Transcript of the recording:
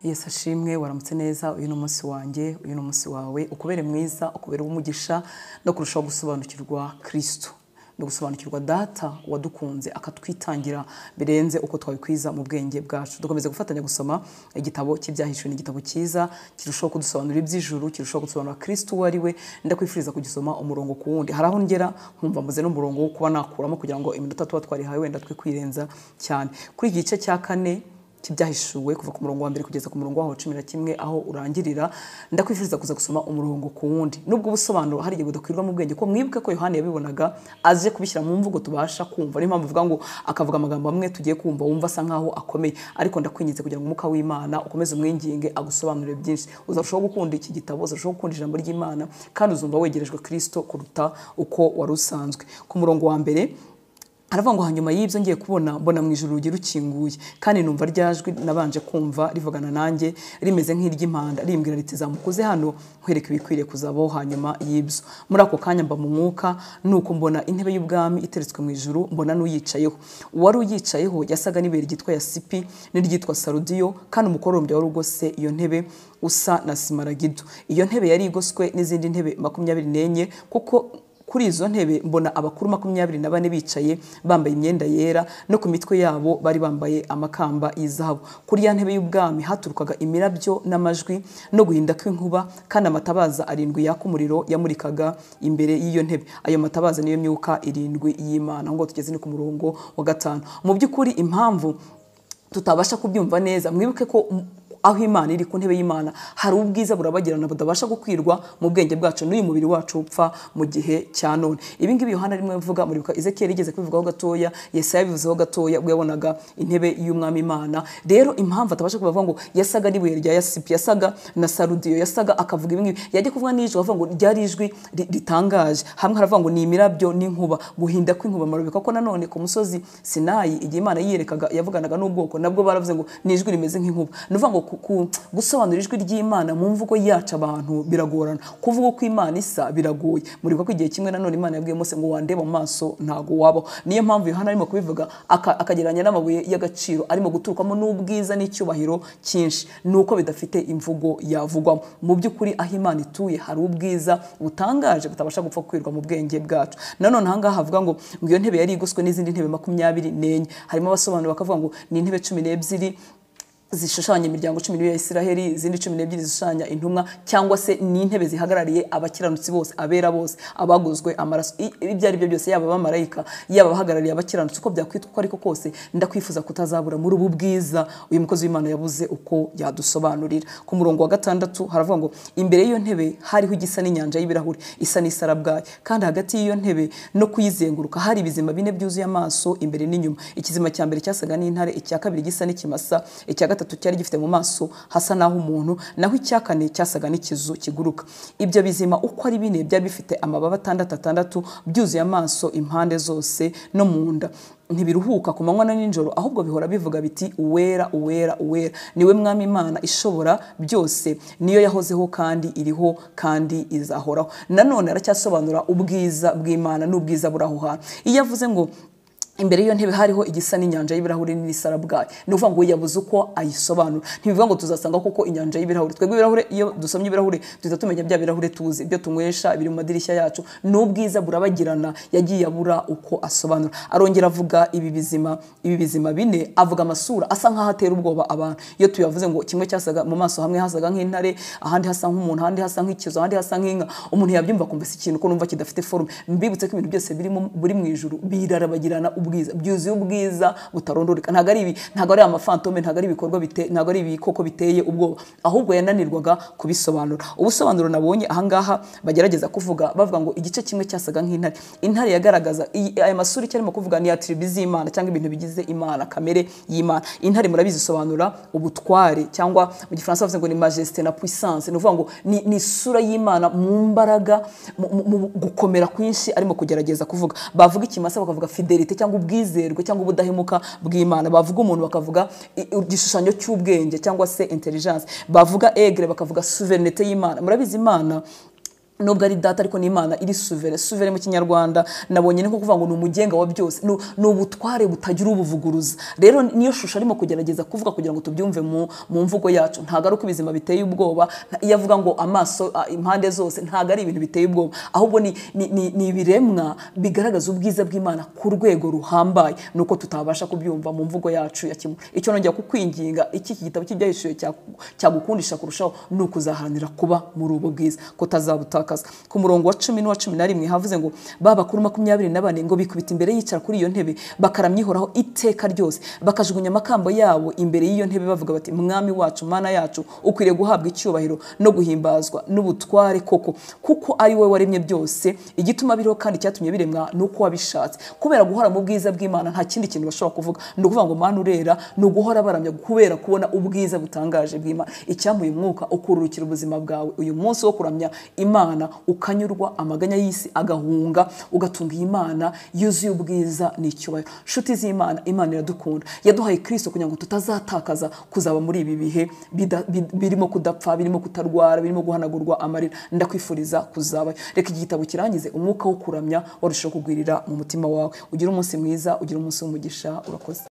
yesu ashimwe waramutse neza uyu ni umunsi wanjye uyu ni umunsi wawe ukubere mwiza ukubere umugisha no kurushaho gusobanukirwa kirisito no gusobanukirwa data wadukunze akatwitangira birenze uko twabikwiza mu bwenge bwacu dukomeze gufatanya gusoma igitabo cy'ibyahishwe ni igitabo cyiza kirushaho kudusobanurira iby'ijuru kirushaho gusobanura kristo uwo ari we ndakwifuriza kugisoma umurongo ku wundi hari aho ngera nkumva muze n'umurongo wo kuba nakuramo kugira ngo iminota tuba twarihawe wenda twe kwirenza cyane kuri iki gice cya kane cy'ibyahishuwe kuva ku murongo wa mbere kugeza ku murongo waho cumi na kimwe aho urangirira ndakwifuriza kuza gusoma umurongo ku wundi nubwo ubusobanuro hari igihe budakwirwa mu bwenge ko mwibuke ko yohani yabibonaga aje kubishyira mu mvugo tubasha kumva niyo mpamvu uvuga ngo akavuga amagambo amwe tugiye kumva wumva asa nk'aho akomeye ariko ndakwinginze kugira ngo umwuka w'imana ukomeze umwinginge agusobanurire byinshi uzarushaho gukunda iki gitabo uzarushaho gukunda ijambo ry'imana kandi uzumva wegerejwe kirisito kuruta uko wari usanzwe ku murongo wa mbere aravuga ngo hanyuma y'ibyo ngiye kubona mbona mu ijoro rugi rukinguye kandi numva ryajwi nabanje kumva rivugana nanjye rimeze nk'iry'impanda rimbwira riti zamukoze hano nkwereka ibikwiriye kuzabaho hanyuma y'ibyo muri ako kanya mba mu mwuka nuko mbona intebe y'ubwami iteretswe mu ijoro mbona n'uyicayeho uwari uyicayeho yasaga n'ibere ryitwa yasipi n'iryitwa sarudiyo kandi umukorombya wari ugose iyo ntebe usa na simaragido iyo ntebe yari igoswe n'izindi ntebe makumyabiri n'enye kuko kuri izo ntebe mbona abakuru makumyabiri na bane bicaye bambaye imyenda yera no ku mitwe yabo bari bambaye amakamba y'izahabu kuri ya ntebe y'ubwami haturukaga imirabyo n'amajwi no guhinda kw'inkuba kandi amatabaza arindwi yaka umuriro yamurikaga imbere y'iyo ntebe ayo matabaza niyo myuka irindwi y'imana aho ngo tugeze ni ku murongo wa gatanu mu by'ukuri impamvu tutabasha kubyumva neza mwibuke ko aho imana iri ku ntebe y'imana hari ubwiza burabagirana budabasha gukwirwa mu bwenge bwacu n'uyu mubiri wacu upfa mu gihe cya none ibi ngibi yohana rimwe mvuga muribuka ezekiyeli igeze kubivugaho gatoya yesaya bivuzeho gatoya ubwo yabonaga intebe y'umwami imana rero impamvu atabasha kubavuga ngo yasaga n'ibuye rya yasipi yasaga na sarudiyo yasaga akavuga ibi ngibi yajya kuvuga n'ijwi avuga ngo ryari ijwi ritangaje hamwe haravuga ngo ni imirabyo n'inkuba guhinda kw'inkuba marubika ko nanone ku musozi sinayi igihe imana yiyerekaga yavuganaga n'ubwoko nabwo baravuze ngo ni ijwi rimeze nk'inkuba ni ukuvuga ngo gusobanura ijwi ry'imana mu mvugo yacu abantu biragorana kuvuga uko imana isa biragoye muribuka ko igihe kimwe nanone imana yabwiye mose ngo wandeba mu maso ntabwo wabaho niyo mpamvu yohana arimo kubivuga akagereranya n'amabuye y'agaciro arimo guturukamo n'ubwiza n'icyubahiro cyinshi ni uko bidafite imvugo yavugwamo mu by'ukuri aho imana ituye hari ubwiza butangaje butabasha gupfa kwirwa mu bwenge bwacu nanone aha ngaha havuga ngo ngo iyo ntebe yari igoswe n'izindi ntebe makumyabiri n'enye harimo abasobanuro bakavuga ngo ni intebe cumi n'ebyiri zishushanya imiryango cumi n'ibiri ya isiraheli izindi cumi n'ebyiri zishushanya intumwa cyangwa se n'intebe zihagarariye abakiranutsi bose abera bose abaguzwe amaraso ibyo ari byo byose yaba abamarayika yaba abahagarariye abakiranutsi uko byakwitwa uko ariko kose ndakwifuza kutazabura muri ubu bwiza uyu mukozi w'imana yabuze uko yadusobanurira ku murongo wa gatandatu haravuga ngo imbere y'iyo ntebe hariho igisa n'inyanja y'ibirahuri isa n'isarabwayi kandi hagati y'iyo ntebe no kuyizenguruka hari ibizima bine byuzuye amaso imbere n'inyuma ikizima cya mbere cyasaga n'intare icya kabiri gisa n'ikimasa icya gatatu gatatu cyari gifite mu maso hasa naho umuntu naho icyakane cyasaga n'ikizu kiguruka ibyo bizima uko ari bine byari bifite amababa atandatu atandatu byuzuye amaso impande zose no mu nda ntibiruhuka ku manywa na nijoro ahubwo bihora bivuga biti uwera uwera uwera niwe mwami imana ishobora byose niyo yahozeho kandi iriho kandi izahoraho nanone aracyasobanura ubwiza bw'imana n'ubwiza buraho hantu iyo avuze ngo imbere y'iyo ntebe hariho igisa n'inyanja y'ibirahuri n'isarabwayi ni ukuvuga ngo yabuze uko ayisobanura ntibivuga ngo tuzasanga koko inyanja y'ibirahuri twebwe ibirahuri iyo dusomye ibirahuri duhita tumenya bya birahuri tuzi ibyo tunywesha biri mu madirishya yacu n'ubwiza burabagirana yagiye abura uko asobanura arongera avuga ibi bizima ibi bizima bine avuga amasura asa nk'aho atera ubwoba abantu iyo tuyavuze ngo kimwe cyasaga mu maso hamwe hasaga nk'intare ahandi hasa nk'umuntu ahandi hasa nk'ikizo ahandi hasa nk'inka umuntu yabyumva akumva si ikintu ko numva kidafite forume mbibutse ko ibintu byose biri mu ijuru birarabagirana ubwiza byuzuye ubwiza butarondoreka ntabwo ari ibi ntabwo ari amafantome ntabwo ari ibikorwa ntabwo ari ibikoko biteye ubwoba ahubwo yananirwaga kubisobanura ubusobanuro nabonye ahangaha bagerageza kuvuga bavuga ngo igice kimwe cyasaga nk'intare intare yagaragaza aya masura icyo arimo kuvuga ni atiribi z'imana cyangwa ibintu bigize imana kamere y'imana intare murabizi isobanura ubutware cyangwa mu gifaransa bavuze ngo ni majesite na puissance ni ukuvuga ngo ni isura y'imana mu mbaraga mu gukomera kwinshi arimo kugerageza kuvuga bavuga ikimasa bakavuga fidelite cyangwa ubwizerwe cyangwa ubudahemuka bw'imana bavuga umuntu bakavuga igishushanyo cy'ubwenge cyangwa se intelligence bavuga egre bakavuga souverinete y'imana murabizi imana nubwo ari data ariko n'imana iri suvere suvere mu kinyarwanda nabonye ni nko kuvuga ngo ni umugenga wa byose ni ni ubutware butagira ubuvuguruza rero niyo shusho arimo kugerageza kuvuga kugira ngo tubyumve mu mu mvugo yacu ntabwo ari uko ibizima biteye ubwoba nta- iyo avuga ngo amaso a, impande zose ntabwo ari ibintu biteye ubwoba ahubwo ni ni- ni ni ibiremwa bigaragaza ubwiza bw'imana ku rwego ruhambaye ni uko tutabasha kubyumva mu mvugo yacu ya kimwe icyo nongera kukwinginga iki iki gitabo cy'ibyahishuriwe cyaku- cyagukundisha kurushaho ni ukuzaharanira kuba muri ubu bwiza kutazabutakaza ku murongo wa cumi n'uwa cumi na rimwe havuze ngo ba bakuru makumyabiri na bane ngo bikubita imbere yicara kuri iyo ntebe bakaramya ihoraho iteka ryose bakajugunya amakamba yabo imbere y'iyo ntebe bavuga bati mwami wacu mana yacu ukwiriye guhabwa icyubahiro no guhimbazwa n'ubutware koko kuko ari wowe waremye byose igituma biriho kandi cyatumye biremwa ni uko wabishatse kubera guhora mu bwiza bw'imana nta kindi kintu bashobora kuvuga ni ukuvuga ngo mana urera ni uguhora baramya kubera kubona ubwiza butangaje bw'imana icyampa uyu mwuka ukururukira ubuzima bwawe uyu munsi wo kuramya imana ukanyurwa amaganya y'isi agahunga ugatunga iyi mana yuzuye ubwiza n'icyubahiro nshuti z'imana imana iradukunda yaduhaye kristo kugira ngo tutazatakaza kuzaba muri ibi bihe bida- bi- birimo kudapfa birimo kutarwara birimo guhanagurwa amarira ndakwifuriza kuzabayo reka iki gitabo kirangize umwuka wo kuramya warushaho kugwirira mu mutima wawe ugire umunsi mwiza ugire umunsi w'umugisha urakoze